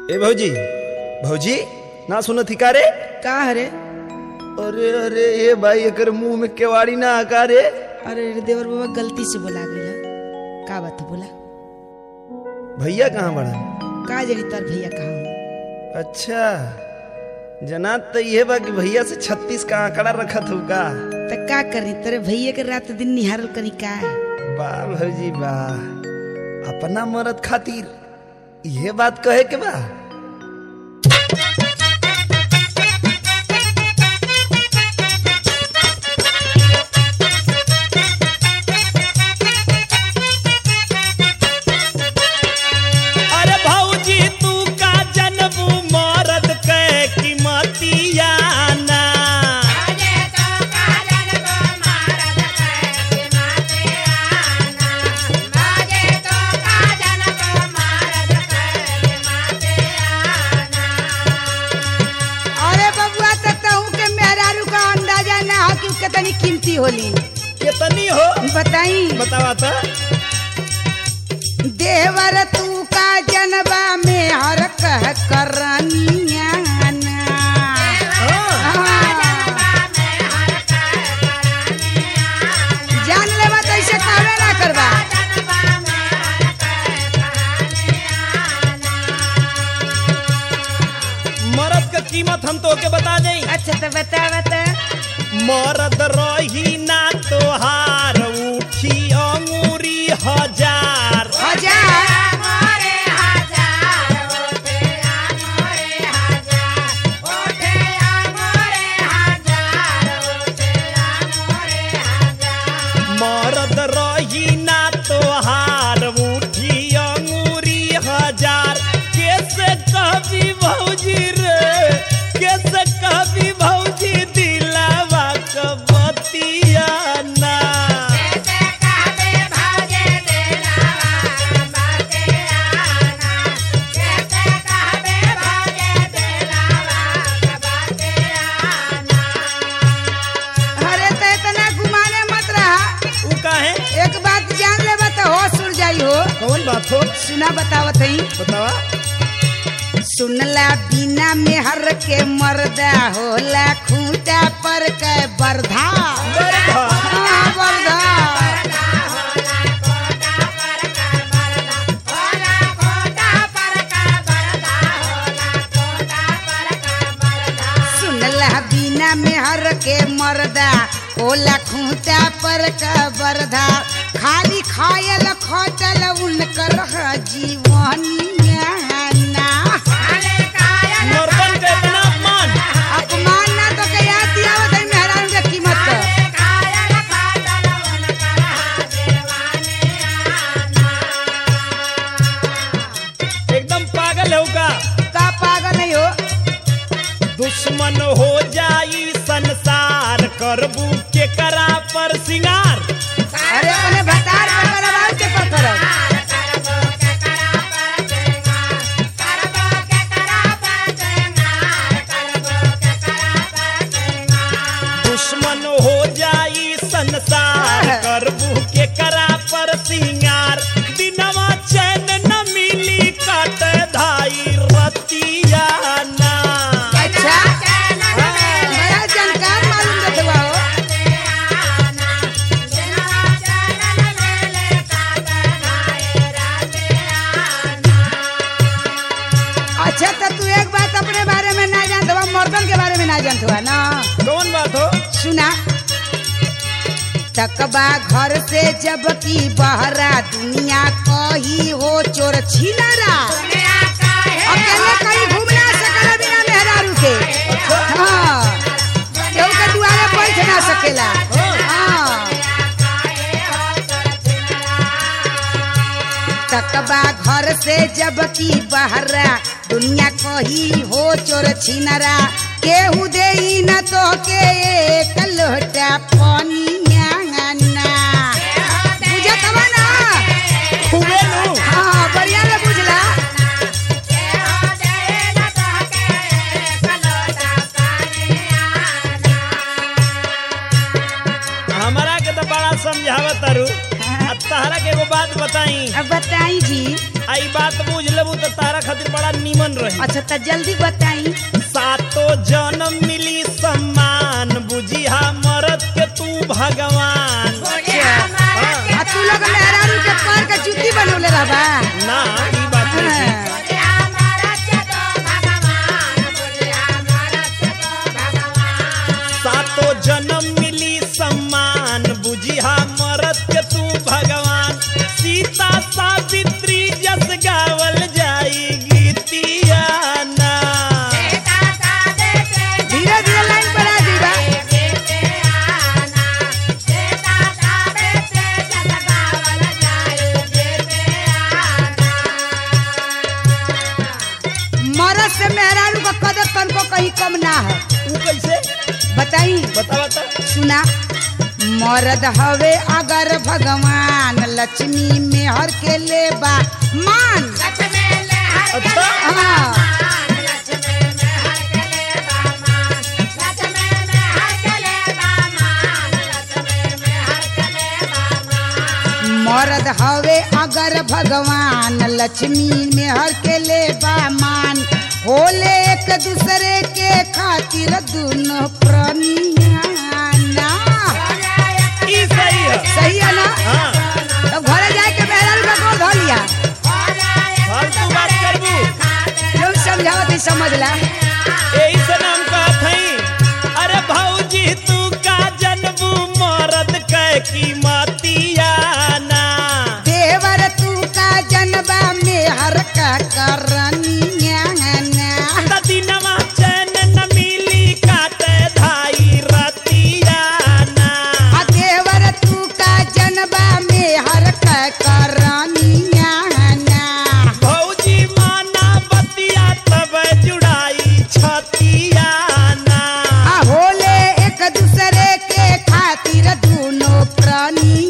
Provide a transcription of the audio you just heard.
ए भौजी भौजी ना सुनो थी का रे का हरे अरे अरे ए भाई एकर मुंह में केवाड़ी ना आका रे अरे रे देवर बाबा गलती से बोला गया का बात है बोला भैया कहाँ बड़ा का जड़ी तार भैया कहाँ हूँ अच्छा जना तो ये बा कि भैया से छत्तीस का आंकड़ा रखा था का तो का करी तेरे भैया के रात दिन निहारल करी का वाह भौजी वाह अपना मरद खातिर ये बात कहे के बा अरे भौजी तू का जनबू मरद के कीमतिया ना अरे बबुआ तो कहूँ के मेहरारू का अंदाजा ना हो कि उसके तनी कीमती होली कितनी हो बताई बतावा तो देवर तू का जनबा में हर कह करनिया ना। हाँ। जान लेवा तो ऐसे कहवे ना करबा मरद के कीमत हम तो के बता दें अच्छा तो बता बता मरद रही ना तोहार उठी अंगूरी हजार हजार मरद रही ना तोहार उठी अंगूरी हजार कैसे कभी भौजी रे कैसे कभी भौजी दिलावा कबतिया ना अरे तो इतना घुमाने मत रहा उ काहे एक बात जान लेबा तो होश उड़ जाई हो कौन बात हो सुना बतावत हई बतावा सुनला बिना मेहर के मर्दा होला खूंटा पर के बरधा हाँ, बरधा सुनला बिना मेहर के मर्दा होला खूंटा पर का बरधा खाली खायल खटल उनकर ह जीवनिया ना मर्दन के इतना अपमान अपमान ना तो के याद दियावत है मेहरान के कीमत का एकदम पागल है का का पागल नहीं हो दुश्मन हो जाई संसार करबू के करा पर सिंगार अरे अपने भतार पकड़ आवाज के पकड़ दुश्मन हो जाई संसार करबू के करा पर सिंगार दिनवा चैन न मिली कट धाई रतिया ना अच्छा बड़ा जानकार मालूम देते बा हो अच्छा तो तू एक बात अपने बारे में ना जानत हुआ मर्दन के बारे में ना जानत हुआ ना कौन बात हो सुना तकबा घर से जब की बहरा दुनिया कही हो चोर छिनरा अकेले कहीं घूम ना सकला बिना मेहरारू के हाँ केहू के दुआरे बैठ ना सकेला हाँ तकबा घर से जब की बहरा दुनिया कही हो चोर छिनरा केहू दे न तो के एक लोटा पानिया ना बुझत हवा ना खूबे नु हाँ बढ़िया ले बुझला हमारा के तो बड़ा समझावत तारू आ तहरा के एगो बात बताई अब बताई जी आई बात बुझ लेबू तो तारा खातिर बड़ा नीमन रही अच्छा तो जल्दी बताई सातो जन्म मिली सम्मान बुझिया मरद के तू भगवान आ तू लोग मेहरारू के पैर के जूती बनौले रहबा ना ई बात नहीं थी। हाँ। सातो जन्म मिली सम्मान बुझिया मरद के तू भगवान सीता सावित्री जस गावल जाई गीतिया ना धीरे धीरे लाइन बढ़ा दीबा मरद से मेहरारू का कदर तनको कहीं कम ना है ऊ कैसे बताई बता बता सुना मरद हवे अगर भगवान लक्ष्मी में हर के लेबा मान अच्छा हाँ मरद हवे अगर भगवान लक्ष्मी में हर के लेबा मान होले एक दूसरे के खातिर दोनों प्राणियाना ई सही है सही है ना हाँ तब घरे जाए के मेहरारू का गोल धो लिया फालतू बात करबू लोग समझावत ही समझ ला यही से नाम कहत हई अरे भौजी तू का जनबू मरद कै कीमतिया ना देवर तू का जनबा में हर का करनियाना त दिनवा चैन न मिली काटे धाई रतिया ना आ देवर तू का जनबा में हर का करनियाना भौजी माना बतिया तब जुड़ाई छतिया ना आ होले एक दूसरे के खातिर दोनों प्राणी